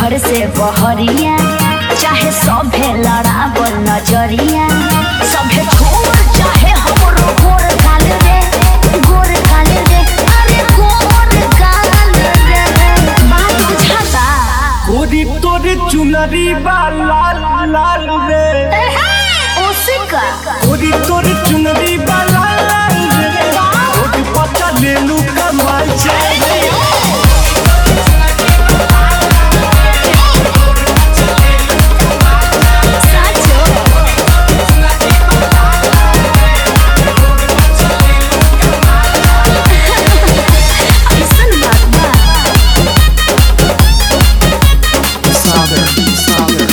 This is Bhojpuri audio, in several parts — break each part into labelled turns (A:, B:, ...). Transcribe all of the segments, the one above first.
A: घर से बहरिया चाहे सभे लड़ावल नजरिया सभे छोड़ चाहे हमरो गोर गाल रे गोर गाल रे अरे गोर गाल रे बात बुझाता
B: गोरी तोरे चुनरी बा लाल लाल रे
A: ओसिका
B: गोरी तोरे चुनरी बा लाल लाल रे गोरी पता ले लू कमाल चल रे
A: साचो ऐसन बात बा
C: Sagar, Sagar.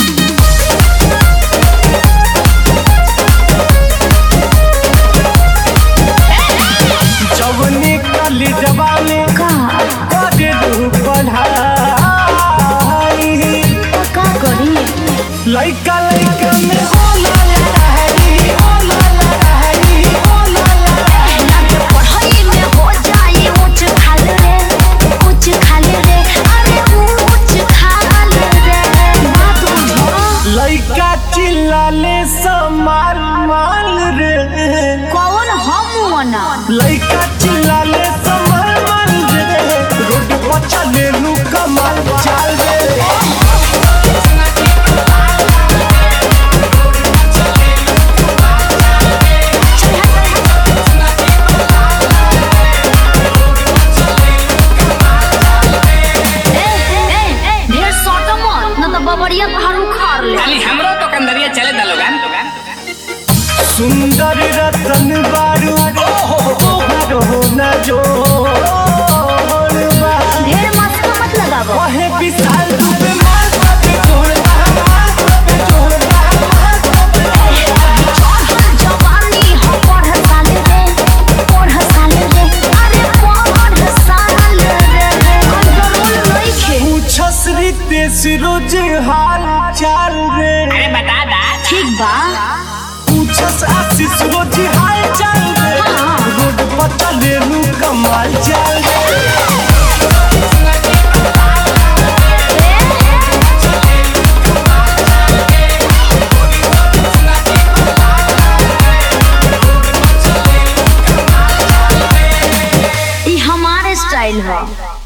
B: जवनी काली जवानी
A: का
B: करे दू पढ़ाई
A: का करी
B: लइका लइका में होला लहरी होला लहरी होला लहरी
A: लागे पढ़ाई में हो जाए ऊंच खाल रे ऊंच खाल रे अरे ऊंच खाल रे बात बुझो
B: लइका चिल्लाले समार माल रे
A: कौन हम वना
B: लइका चिल्लाले समार माल रे रोड पर चले लू कमाल चाल रे
A: ए ए ए ढेर सट मत न त बबरिया पहाड़ उखाड़ ले
D: खाली हमरो तो कंदरिया चले दा लोगन
B: सुंदर रतन बारू ओहर हो न जो
A: ढेर मस्त मत लगावो
B: वहे विशाल रूप मार पे जोड़ता मार पे जोड़ता
A: चढ़ल जवानी हो पढ़ साल रे पढ़ साल रे अरे पढ़ साल रे कंट्रोल नइखे
B: पूछस रितेश रोज हाल चाल रे
D: अरे बता दा
A: ठीक बा
B: पूछस आशीष रोज हाल चाल रे
A: हाँ।
B: रोड पर चले लू कमाल चाल रे
A: ई हमारे स्टाइल है